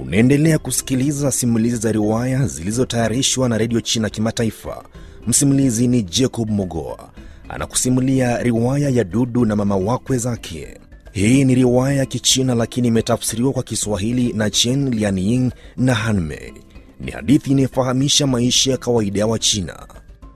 Unaendelea kusikiliza simulizi za riwaya zilizotayarishwa na redio China Kimataifa. Msimulizi ni Jacob Mogoa anakusimulia riwaya ya Dudu na mama wakwe zake. Hii ni riwaya ya Kichina lakini imetafsiriwa kwa Kiswahili na Chen Lianying na Hanmei. Ni hadithi inayofahamisha maisha ya kawaida ya Wachina.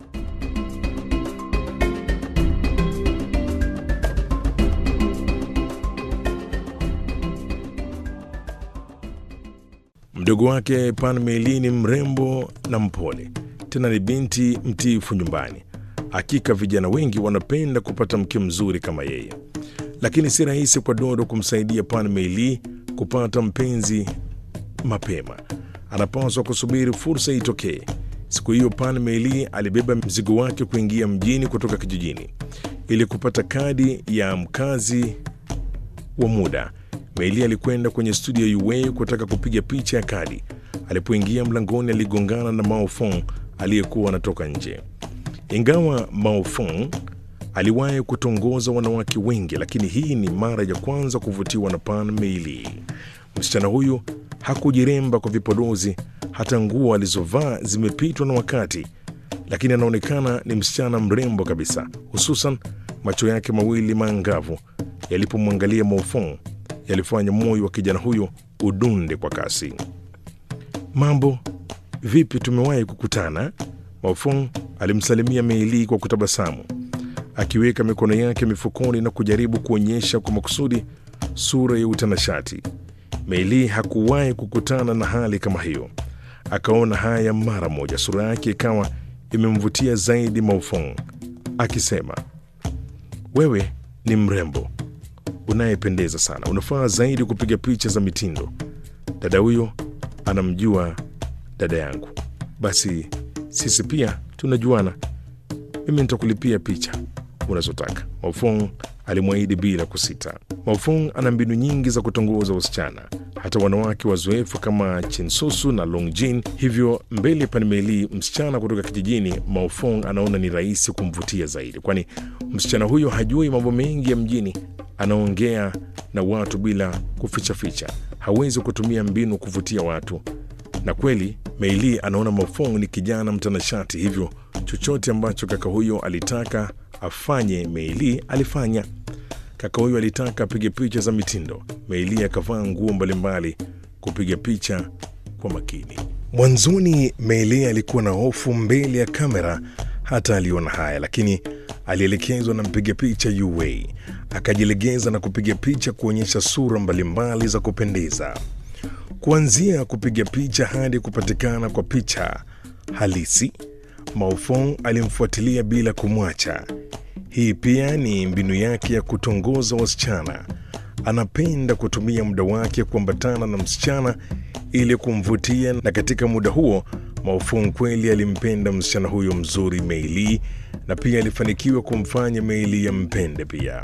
Mdogo wake Pan Meli ni mrembo na mpole, tena ni binti mtiifu nyumbani. Hakika vijana wengi wanapenda kupata mke mzuri kama yeye, lakini si rahisi kwa Dodo kumsaidia Pan Meli kupata mpenzi mapema. Anapaswa kusubiri fursa itokee. Siku hiyo Pan Meli alibeba mzigo wake kuingia mjini kutoka kijijini ili kupata kadi ya mkazi wa muda. Meili alikwenda kwenye studio ya UA kutaka kupiga picha ya kadi. Alipoingia mlangoni, aligongana na Mao Fong aliyekuwa anatoka nje. Ingawa Mao Fong aliwahi kutongoza wanawake wengi, lakini hii ni mara ya kwanza kuvutiwa na Pan Meili. Msichana huyu hakujiremba kwa vipodozi, hata nguo alizovaa zimepitwa na wakati, lakini anaonekana ni msichana mrembo kabisa, hususan macho yake mawili maangavu yalipomwangalia Mao Fong yalifanya moyo wa kijana huyo udunde kwa kasi. Mambo vipi, tumewahi kukutana? Maofong alimsalimia Meili kwa kutabasamu, akiweka mikono yake mifukoni na kujaribu kuonyesha kwa makusudi sura ya utanashati. Meili hakuwahi kukutana na hali kama hiyo, akaona haya mara moja. Sura yake ikawa imemvutia zaidi Maofong, akisema, wewe ni mrembo unayependeza sana, unafaa zaidi kupiga picha za mitindo. Dada huyo anamjua dada yangu, basi sisi pia tunajuana. Mimi nitakulipia picha unazotaka, Maufong alimwahidi bila kusita. Maufong ana mbinu nyingi za kutongoza wasichana, hata wanawake wazoefu kama Chinsusu na Longjin. Hivyo mbele Panmeli, msichana kutoka kijijini, Maufong anaona ni rahisi kumvutia zaidi, kwani msichana huyo hajui mambo mengi ya mjini anaongea na watu bila kufichaficha, hawezi kutumia mbinu kuvutia watu. Na kweli Meili anaona Mafong ni kijana mtanashati, hivyo chochote ambacho kaka huyo alitaka afanye Meili alifanya. Kaka huyo alitaka apige picha za mitindo, Meili akavaa nguo mbalimbali kupiga picha kwa makini. Mwanzoni Meili alikuwa na hofu mbele ya kamera, hata aliona haya, lakini alielekezwa na mpiga picha UA akajilegeza na kupiga picha kuonyesha sura mbalimbali za kupendeza, kuanzia kupiga picha hadi kupatikana kwa picha halisi. Maofong alimfuatilia bila kumwacha. Hii pia ni mbinu yake ya kutongoza wasichana. Anapenda kutumia muda wake kuambatana na msichana ili kumvutia, na katika muda huo Maofong kweli alimpenda msichana huyo mzuri Meili, na pia alifanikiwa kumfanya Meili yampende pia.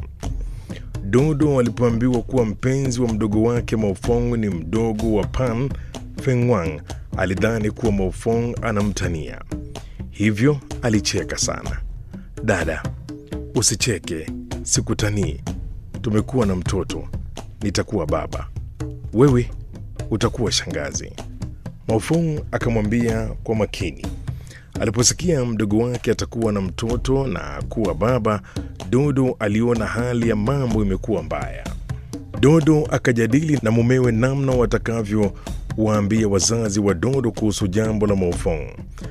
Dodo alipoambiwa kuwa mpenzi wa mdogo wake Maofong ni mdogo wa Pan Fengwang, alidhani kuwa Maofong anamtania, hivyo alicheka sana. Dada, usicheke, sikutanii. Tumekuwa na mtoto, nitakuwa baba, wewe utakuwa shangazi. Maofong akamwambia kwa makini. Aliposikia mdogo wake atakuwa na mtoto na kuwa baba, Dodo aliona hali ya mambo imekuwa mbaya. Dodo akajadili na mumewe namna watakavyowaambia wazazi wa Dodo kuhusu jambo la Maofong.